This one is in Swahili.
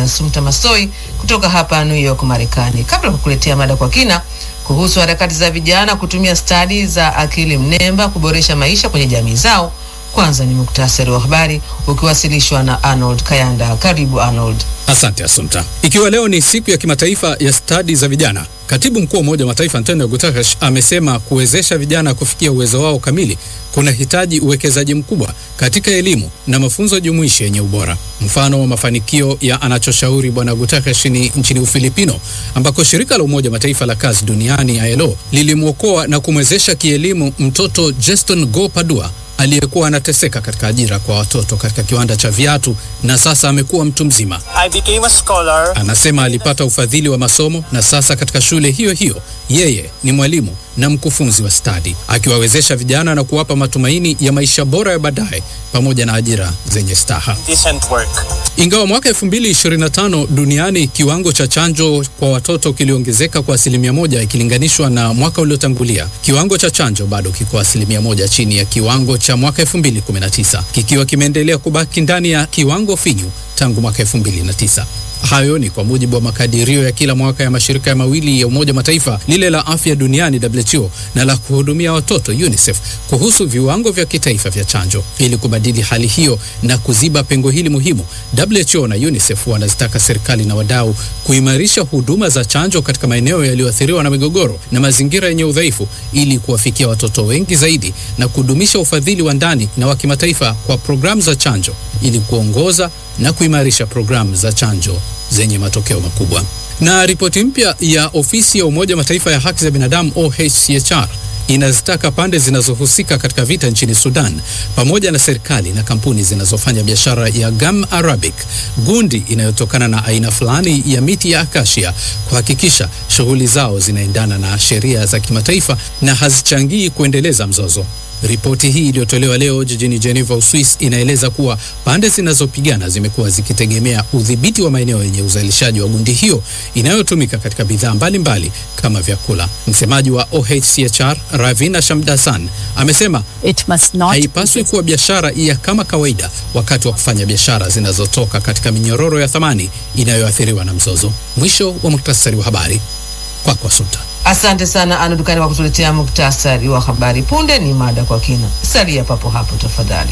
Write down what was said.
Asumta Masoi kutoka hapa New York, Marekani. Kabla ya kukuletea mada kwa kina kuhusu harakati za vijana kutumia stadi za akili mnemba kuboresha maisha kwenye jamii zao, kwanza ni muktasari wa habari ukiwasilishwa na Arnold Kayanda. Karibu Arnold. Asante Asumta. Ikiwa leo ni siku ya kimataifa ya stadi za vijana, katibu mkuu wa Umoja wa Mataifa Antonio Guterres amesema kuwezesha vijana kufikia uwezo wao kamili kunahitaji uwekezaji mkubwa katika elimu na mafunzo jumuishi yenye ubora. Mfano wa mafanikio ya anachoshauri Bwana Guterres ni nchini Ufilipino, ambako shirika la Umoja wa Mataifa la kazi duniani ILO lilimwokoa na kumwezesha kielimu mtoto Jeston Go Padua aliyekuwa anateseka katika ajira kwa watoto katika kiwanda cha viatu na sasa amekuwa mtu mzima. I became a scholar. Anasema alipata ufadhili wa masomo na sasa katika shule hiyo hiyo yeye ni mwalimu na mkufunzi wa stadi, akiwawezesha vijana na kuwapa matumaini ya maisha bora ya baadaye pamoja na ajira zenye staha. Decent work. Ingawa mwaka 2025 duniani kiwango cha chanjo kwa watoto kiliongezeka kwa asilimia moja ikilinganishwa na mwaka uliotangulia, kiwango cha chanjo bado kiko asilimia moja chini ya kiwango cha mwaka 2019 kikiwa kimeendelea kubaki ndani ya kiwango finyu tangu mwaka 2009. Hayo ni kwa mujibu wa makadirio ya kila mwaka ya mashirika ya mawili ya Umoja Mataifa, lile la afya duniani WHO na la kuhudumia watoto UNICEF, kuhusu viwango vya kitaifa vya chanjo. Ili kubadili hali hiyo na kuziba pengo hili muhimu, WHO na UNICEF wanazitaka serikali na wadau kuimarisha huduma za chanjo katika maeneo yaliyoathiriwa na migogoro na mazingira yenye udhaifu, ili kuwafikia watoto wengi zaidi na kudumisha ufadhili wa ndani na wa kimataifa kwa programu za chanjo, ili kuongoza na kuimarisha programu za chanjo zenye matokeo makubwa. Na ripoti mpya ya ofisi ya Umoja Mataifa ya haki za binadamu OHCHR inazitaka pande zinazohusika katika vita nchini Sudan pamoja na serikali na kampuni zinazofanya biashara ya gum arabic, gundi inayotokana na aina fulani ya miti ya akasia, kuhakikisha shughuli zao zinaendana na sheria za kimataifa na hazichangii kuendeleza mzozo. Ripoti hii iliyotolewa leo jijini Geneva, Uswis, inaeleza kuwa pande zinazopigana zimekuwa zikitegemea udhibiti wa maeneo yenye uzalishaji wa gundi hiyo inayotumika katika bidhaa mbalimbali kama vyakula. Msemaji wa OHCHR Ravina Shamdasan amesema It must not haipaswi kuwa biashara ya kama kawaida wakati wa kufanya biashara zinazotoka katika minyororo ya thamani inayoathiriwa na mzozo. Mwisho wa muktasari wa habari kwako, Sultan. Asante sana Arnold Kayanda kwa kutuletea muktasari wa habari. Punde ni mada kwa kina. Salia papo hapo tafadhali.